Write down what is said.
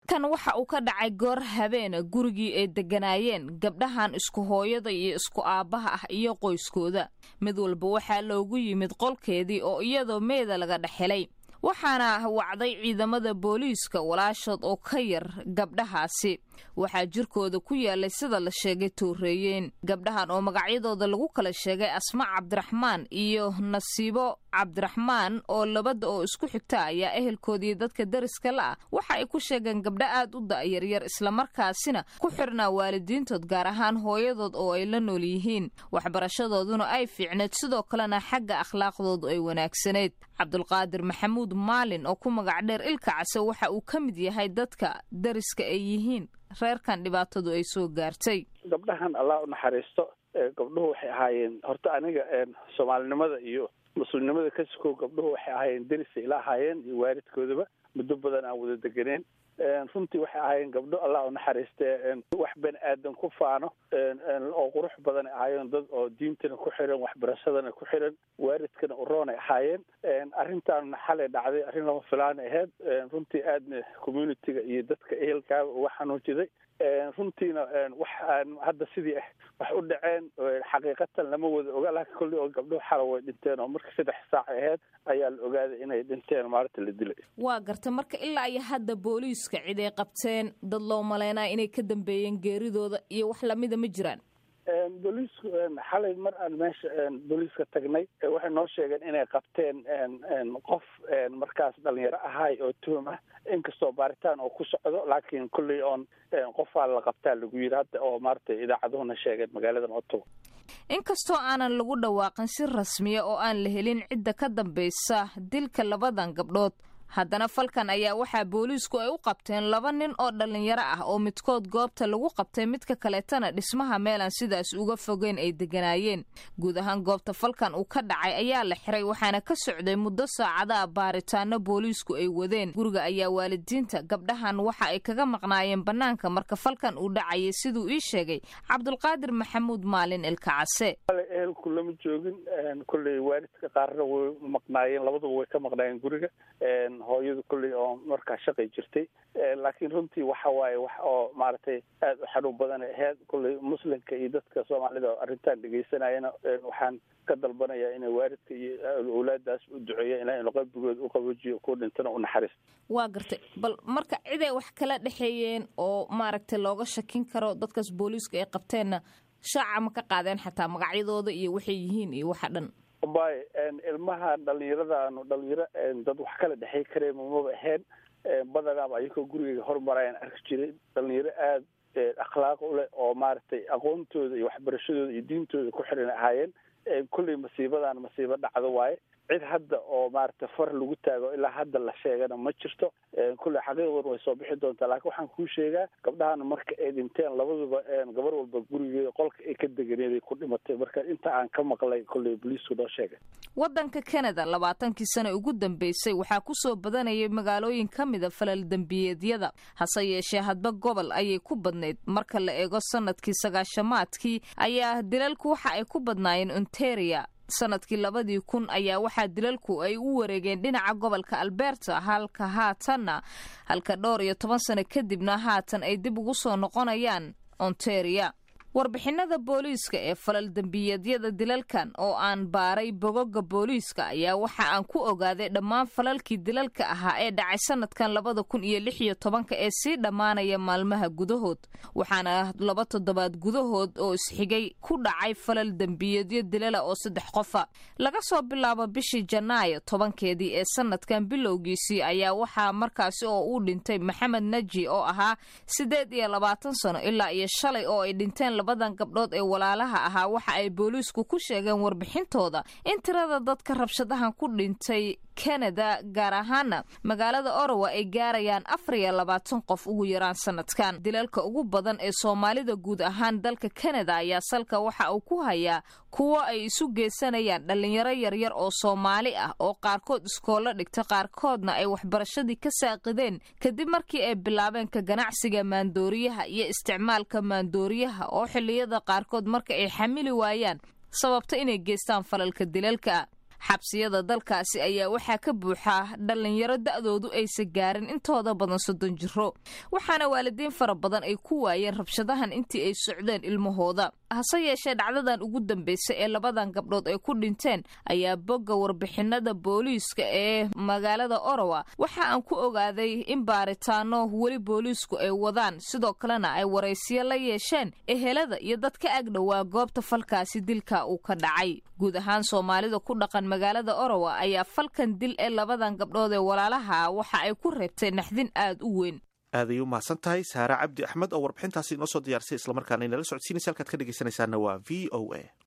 falkan waxa uu ka dhacay goor habeena gurigii ay degganaayeen gabdhahan isku hooyada iyo isku aabbaha ah iyo qoyskooda mid walba waxaa loogu yimid qolkeedii oo iyadoo meeda laga dhexelay waxaana wacday ciidamada booliiska walaashood oo ka yar gabdhahaasi waxaa jirkooda ku yaalay sida la sheegay tooreeyeen gabdhahan oo magacyadooda lagu kala sheegay asma cabdiraxmaan iyo nasiibo cabdiraxmaan oo labada oo isku xigta ayaa ehelkoodii dadka dariska la ah waxa ay ku sheegeen gabdho aad u da'yaryar islamarkaasina ku xirnaa waalidiintood gaar ahaan hooyadood oo ay la nool yihiin waxbarashadooduna ay fiicneed sidoo kalena xagga akhlaaqdoodu ay wanaagsanayd cabdulqaadir maxamuud maalin oo ku magac dheer ilka case waxa uu ka mid yahay dadka dariska ay yihiin reerkan dhibaatadu ay soo gaartay gabdhahan allah u naxariisto gabdhuhu waxay ahaayeen horta aniga soomaalinimada iyo muslimnimada ka sukow gabdhuhu waxay ahaayeen derisay ila ahaayeen iyo waalidkoodaba muddo badan aan wada deganeen runtii waxay ahaayeen gabdho allah u naxariistee wax bani aadan ku faano oo qurux badan ay ahaayeen dad oo diintana ku xiran waxbarashadana ku xiran waalidkana uroonay ahaayeen arrintaanna xalay dhacday arrin lama filaana ahayd runtii aadna communitiga iyo dadka ehelkaaba uga xanuunjiday runtiina wax aan hadda sidii ah wax u dhaceen xaqiiqatan lama wada oga laakiin kolley oo gabdhuhu xala way dhinteen oo marka saddex saac ahayd ayaa la ogaaday inay dhinteen maalinta la dilay waa garta marka ilaa iyo hadda booliiska cid ay qabteen dad loo maleynaa inay ka dambeeyeen geeridooda iyo wax lamida ma jiraan booliisku xalay mar aan meesha booliiska tagnay waxay noo sheegeen inay qabteen qof markaas dhalinyaro ahaay oo tuhum ah inkastoo baaritaan oo ku socdo laakiin kulley oon qofaa la qabtaa lagu yiri hadda oo maaragtay idaacaduhuna sheegeen magaaladan otowa inkastoo aanan lagu dhawaaqin si rasmiya oo aan la helin cidda ka dambaysa dilka labadan gabdhood haddana falkan ayaa waxaa booliisku ay u qabteen laba nin oo dhallinyaro ah oo midkood goobta lagu qabtay midka kaleetana dhismaha meelaan sidaas uga fogeyn ay deganaayeen guud ahaan goobta falkan uu ka dhacay ayaa la xiray waxaana ka socday muddo saacadaha baaritaano booliisku ay wadeen guriga ayaa waalidiinta gabdhahan waxa ay kaga maqnaayeen bannaanka marka falkan uu dhacayay siduu ii sheegay cabdulqaadir maxamuud maalin ilkacase ehelku lama joogin kolley waalidka qaarna way maqnaayeen labaduba way ka maqnaayeen guriga hooyadu kolley oo markaa shaqay jirtay laakiin runtii waxa waaye wax oo maaragtay aada u xanuun badan aheyd kolley muslimka iyo dadka soomaalida oo arrintan dhegeysanayana waxaan ka dalbanayaa inay waalidka iyo awlaadaas u duceeya ilaa inu qalbigooda u qaboojiyo ku dhintana u naxariisto waa gartay bal marka ciday wax kala dhexeeyeen oo maaragtay looga shakin karo dadkaas booliiska ay qabteenna shaaca ma ka qaadeen xataa magacyadooda iyo waxay yihiin iyo waxa dhan bay ilmaha dhalinyaradaanu dhalinyaro dad wax kala dhexey kareen mamaba ahayn badanaaba ayagoo gurigeyga hormarayaan arki jiray dhalinyaro aada akhlaaq u leh oo maaragtay aqoontooda iyo waxbarashadooda iyo diintooda ku xiran ahaayeen kolley masiibadan masiibo dhacdo waaye cid hadda oo maaragtay far lagu taago ilaa hadda la sheegana ma jirto kolley xaqiiqduna way soo bixi doontaa laakiin waxaan kuu sheegaa gabdhahan marka ay dhinteen labaduba gabar walba gurigeeda qolka ay ka deganeeday ku dhimatay marka inta aan ka maqlay kolley boliisku noo sheegay waddanka canada labaatankii sane ugu dambeysay waxaa ku soo badanayay magaalooyin ka mida falal dembiyeedyada hase yeeshee hadba gobol ayay ku badnayd marka la eego sanadkii sagaashamaadkii ayaa dilalku waxa ay ku badnaayeen ontaria sanadkii labadii kun ayaa waxaa dilalku ay u wareegeen dhinaca gobolka alberta halka haatanna halka dhowr iyo toban sano kadibna haatan ay dib ugu soo noqonayaan ontaria warbixinada booliiska ee falal dembiyeedyada dilalkan oo aan baaray bogoga booliiska ayaa waxa aan ku ogaaday dhammaan falalkii dilalka ahaa ee dhacay sanadkan labada kun iyo lix iyo tobanka ee sii dhammaanaya maalmaha gudahood waxaana laba toddobaad gudahood oo isxigay ku dhacay falal dembiyeedyo dilala oo saddex qofa laga soo bilaabo bishii janaayo tobankeedii ee sanadkan bilowgiisii ayaa waxaa markaasi oo uu dhintay maxamed naji oo ahaa siddeed iyo labaatan sano ilaa iyo shalay oo ay dhinteen labadan gabdhood ee walaalaha ahaa waxa ay booliisku ku sheegeen warbixintooda in tirada dadka rabshadahan ku dhintay kanada gaar ahaana magaalada orowa ay gaarayaan afar iyo labaatan qof ugu yaraan sanadkan dilalka ugu badan ee soomaalida guud ahaan dalka kanada ayaa salka waxa uu ku hayaa kuwo ay isu geysanayaan dhallinyaro yaryar oo soomaali ah oo qaarkood iskoollo dhigta qaarkoodna ay waxbarashadii ka saaqideen kadib markii ay bilaabeen ka ganacsiga maandooriyaha iyo isticmaalka maandooriyaha oo xilliyada qaarkood marka ay xamili waayaan sababta inay geystaan falalka dilalka xabsiyada dalkaasi ayaa waxaa ka buuxa dhallinyaro da'doodu aysan gaarin intooda badan soddon jiro waxaana waalidiin fara badan ay ku waayeen rabshadahan intii ay socdeen ilmahooda hase yeeshee dhacdadan ugu dambeysay ee labadan gabdhood ay ku dhinteen ayaa bogga warbixinada booliiska ee magaalada orowa waxa aan ku ogaaday in baaritaano weli booliisku ay wadaan sidoo kalena ay waraysiyo la yeesheen ehelada iyo dad ka agdhowaa goobta falkaasi dilka uu ka dhacay guud ahaan soomaalida ku dhaqan magaalada orowa ayaa falkan dil ee labadan gabdhood ee walaalaha waxa ay ku reebtay naxdin aad u weyn aaday u mahadsan tahay saare cabdi axmed oo warbixintaasi inoo soo diyaarsay islamarkaana inala socodsiinaysa halkaad ka dhegeysanaysaana waa v o a